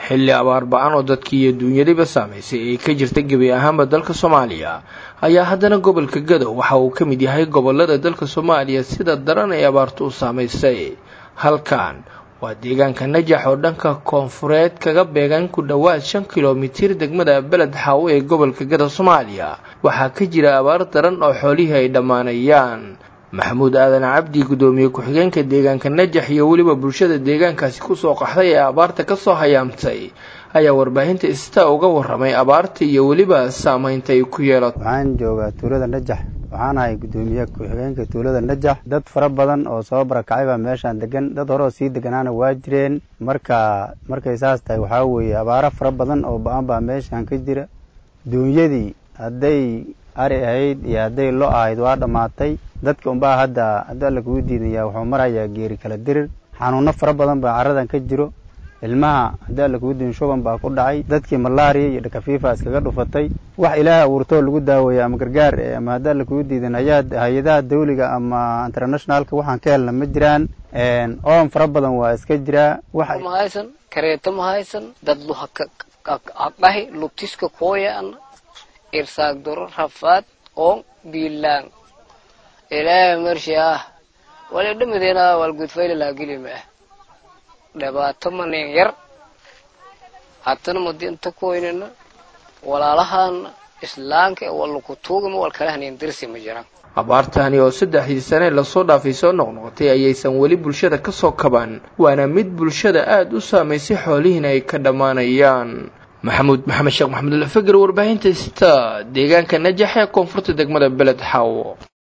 xilli abaar ba-an oo dadkii iyo duunyadiba saamaysay ay ka jirta gebi ahaanba dalka soomaaliya ayaa haddana gobolka gadow waxa uu ka mid yahay gobolada dalka soomaaliya sida daran ay abaartu u saamaysay halkan waa deegaanka najax oo dhanka koonfureed kaga beegan ku dhowaad shan kilomitir degmada beled xaawo ee gobolka gada soomaaliya waxaa ka jira abaar daran oo xoolihii ay dhammaanayaan maxamuud aadan cabdi guddoomiye ku-xigeenka deegaanka najax iyo weliba bulshada deegaankaasi kusoo qaxday ee abaarta kasoo hayaamtay ayaa warbaahinta ista uga waramay abaarta iyo weliba saameynta ay ku yeelato waxaan joogaa tuulada najax waxaan ahay guddoomiye ku-xigeenka tuulada najax dad fara badan oo soo barakacay baa meeshaan degan dad hore oo sii deganaana waa jireen marka markay saas tahay waxaa weeye abaaro fara badan oo ba-an baa meeshaan ka jira duunyadii hadday ari ahayd iyo hadday lo ahayd waa dhammaatay dadka unbaa hadda haddii alla kugu diidaya wuxuu marayaa geeri kala dirir xanuuno fara badan baa caradan ka jiro ilmaha haddii alla kugu diidin shuban baa ku dhacay dadkii malaariya iyo dhakafiifa iskaga dhufatay wax ilaah abuurtoo lagu daaweeya ama gargaar ama haddii alla kugu diidin hay-adaha dawliga ama internationalka waxaan ka helna ma jiraan oon fara badan waa iska jiraa mahaysan kareeto mahaysan dad luhaqahi lubtiska kooyaan irsaag doro rafaad oon biilaan ilaahay marshi ah wali dhamadeena walgudfayla laageli ma ah dhibaato manin yar haddana madi inta koynina walaalahaana islaanka walakutuugama walkala hanin dirsi ma jiraan abaartani oo saddexdii sane lasoo dhaafay soo noqnoqotay ayaysan weli bulshada kasoo kaban waana mid bulshada aada u saamaysay xoolihiina ay ka dhammaanayaan maxamuud maxamed sheekh maxamed alfager warbaahinta sta deegaanka najax ee koonfurta degmada beled xaawo